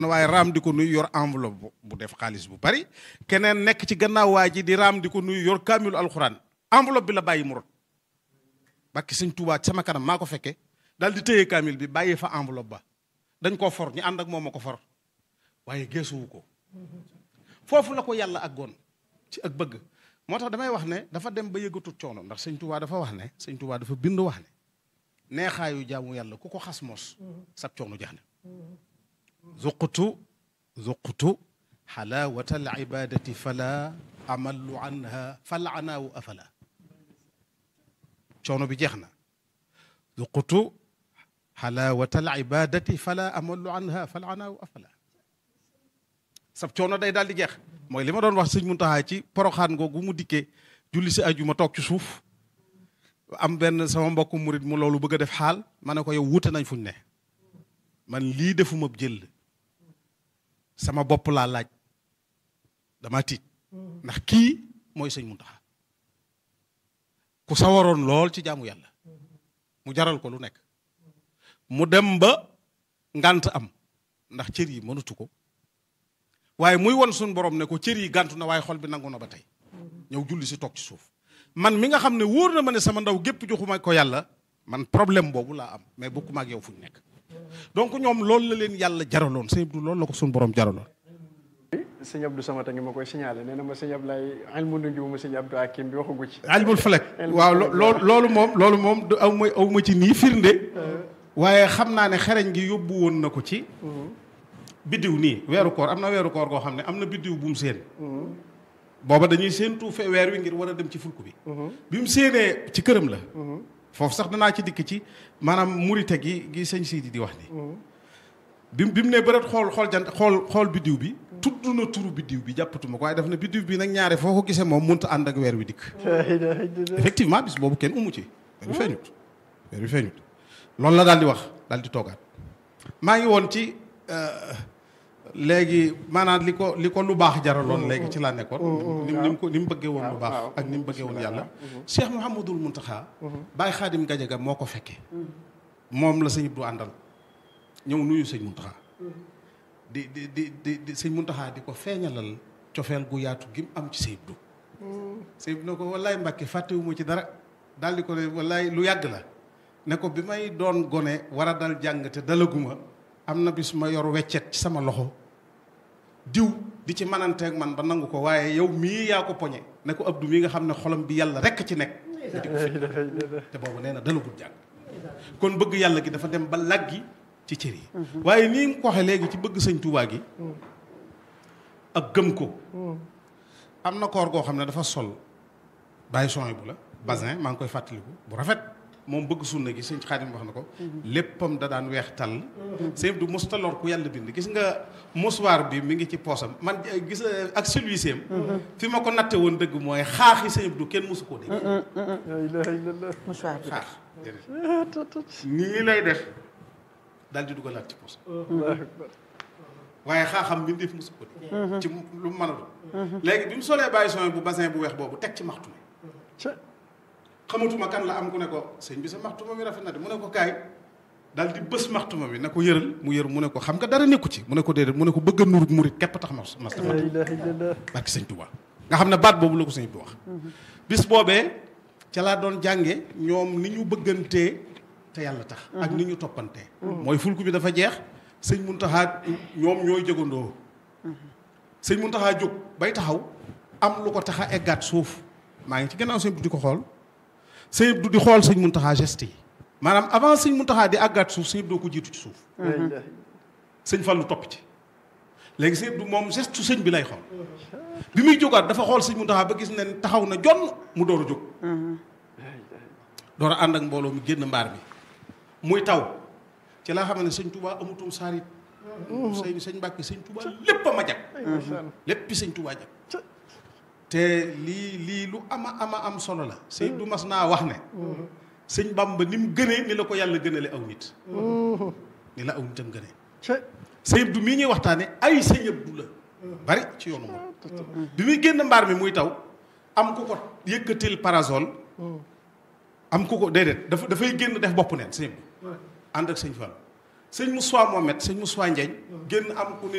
waaye raam di ko nuyu yor enveloppe bu def xaalis bu bari keneen nekk ci gannaaw waa ji di raam di ko nuyu yor kaamilu alxuraan enveloppe bi la bàyyi mu rot bakki sëñ Tuubaa sama kanam maa ko fekke daal di téye kaamil bi bàyyi fa enveloppe ba dañ koo for ñu ànd ak moom a ko for waaye geesuwu ko foofu la ko yàlla àggoon ci ak bëgg moo tax damay wax ne dafa dem ba yëgatut coono ndax sëñ Tuubaa dafa wax ne sëñ Tuubaa dafa bind wax ne neexaayu jaamu yàlla ku ko xas mos sab coono jax ne zuqtu zuqtu xalaawata al ibadati fala amallu anha fal anaawu afala coono bi jeex na zuqtu xalaawata al ibadati fala amallu anha fal anaawu afala sab coono day daal di jeex mooy li ma doon wax sëñ Muntaxa ci poroxaan googu mu dikkee julli si aju ma toog ci suuf am benn sama mbokku murit mu loolu bëgg a def xaal ma ne ko yow wuute nañ fuñ ne man lii defuma jël sama bopp laa laaj dama tiit ndax kii mooy sëñ Muntaxa ku sawaroon lool ci jaamu yàlla mu jaral ko lu nekk mu dem ba ngant am ndax cër yi mënatu ko waaye muy won suñu borom ne ko cër yi gàntu na waaye xol bi nangu na ba tey ñëw julli si toog ci suuf man mi nga xam ne wóor na ma ne sama ndaw gépp joxuma ko yàlla man problème boobu laa am mais bokkuma ak yow fu ñu nekk donc ñoom loolu la leen yàlla jaraloon sëñ Abdou loolu la ko suñu borom jaraloon. sëñ Abdou Samata ngi ma koy signalé nee na ma sëñ Ablaye ilmu nujum sëñ Abdou Hakim bi waxagu ci. ilmul falak waaw loolu loolu moom loolu moom du aw ma aw ma ci nii firnde. waaye xam naa ne xereñ gi yóbbu woon na ko ci. biddiw nii weeru koor am na weeru koor goo xam ne am na biddiw bu mu séen. booba dañuy séentu fe weer wi ngir war a dem ci fulku bi. bi mu séenee ci këram la. foofu sax danaa ci dikk ci maanaam murite gi gi sëñ Sidi di wax ni bi bi mu ne bëreet xool xool jant xool xool biddiw bi. tudd na turu biddiw bi jàppatuma ko waaye daf na biddiw bi nag ñaare foo ko gisee moom mënut a ànd ak weer wi dikk. effectivement bis boobu kenn umu ci. weer wi feeñut weer wi feeñut loolu la daal di wax daal di toogaat maa ngi woon ci. léegi maanaam li ko li ko lu baax jaraloon léegi ci laa nekkoon. ni mu ko ni mu bëggee woon lu baax ak ni mu bëggee woon yàlla. Cheikh Mouhamadul Mountakha. Baye Khadim Gadiaga moo ko fekkee. moom la sëñ Abdou àndal ñëw nuyu sëñ Mountakha. di di di di di sëñ Mountakha di ko feeñalal cofeel gu yaatu gi mu am ci sëñ Abdou. sëñ Abdou ne ko wallaay Mbàkke fàttewuma ci dara daal di ko ne wallaay lu yàgg la ne ko bi may doon gone war a dal jàng te dalaguma am na bis ma yor weccet ci sama loxo. diw di ci mananteeg man ba nangu ko waaye yow mii yaa ko poñe ne ko Abdou mii nga xam ne xolam bi yàlla rekk ci nekk di ko fi te boobu nee na dalagul jàng kon bëgg yàlla gi dafa dem ba laggi ci cër yi waaye nii nga ko waxee léegi ci bëgg sëñ Tuubaa gi ak gëm ko am na koor goo xam ne dafa sol bàyyi son bu la basin maa ngi koy fàttaliku bu rafet moom bëgg sunna gi sëñ Xaadim wax na ko léppam da daan weex tàll sëñ du mos taloor ku yàlla bind gis nga mosuwaar bi mi ngi ci poosam man gis ak celui-ci fi ma ko natte woon dëgg mooy xaaxi sëñ du kenn mosu koo dégg mouchoir bi xaax nii lay def daal di dugalaat ci poosam waaye xaaxam bi def mosu ko dégg ci lu mu mën a doon léegi bi mu solee bàyyi son bu basin bu weex boobu teg ci maxtu mi xamatuma kan la am ku ne ko sëñ bi sa maxtuma mi rafet na de mu ne ko kaay daal di bës maxtuma mi na ko yëral mu yër mu ne ko xam nga dara nekku ci mu ne ko déedéet mu ne ko bëgg a nuru murit képp tax mas mas dafa barki sëñ Tuubaa nga xam ne baat boobu la ko sëñ bi wax bis boobee ca laa doon jànge ñoom ni ñu bëggantee te yàlla tax ak ni ñu toppantee mooy fulku bi dafa jeex sëñ Muntaxa ñoom ñooy jógandoo sëñ Muntaxa jóg bay taxaw am lu ko tax a eggaat suuf maa ngi ci gannaaw sëñ bi di ko xool sëñ du di xool sëñ Muntaxa geste yi maanaam avant sëñ Muntaxa di àggaat suuf sëñ doo ko jiitu ci suuf sëñ Fallu topp ci léegi sëñ du moom geste su sëñ bi lay xool bi muy jógaat dafa xool sëñ Muntaxa ba gis ne taxaw na jonn mu door a jóg door a ànd ak mbooloo mi génn mbaar mi muy taw ci laa xam ne sëñ Touba amutum saarit sëñ sëñ Mbàkke sëñ Touba lépp a ma jag léppi sëñ Touba jag te lii lii lu ama ama am solo la sëñ du mas naa wax ne sëñ Bamba ni mu gënee ni la ko yàlla gënale aw nit ni la aw nitam gënee sëñ du mii ñuy waxtaane ay sëñ Abdu la bari ci yoonu moom bi muy génn mbaar mi muy taw am ku ko yëkkatil parasol am ku ko déedéet dafa dafay génn def bopp neen sëñ Abdu ànd ak sëñ Fall sëñ Moussa Mohamed sëñ Moussa Ndiagne génn am ku ne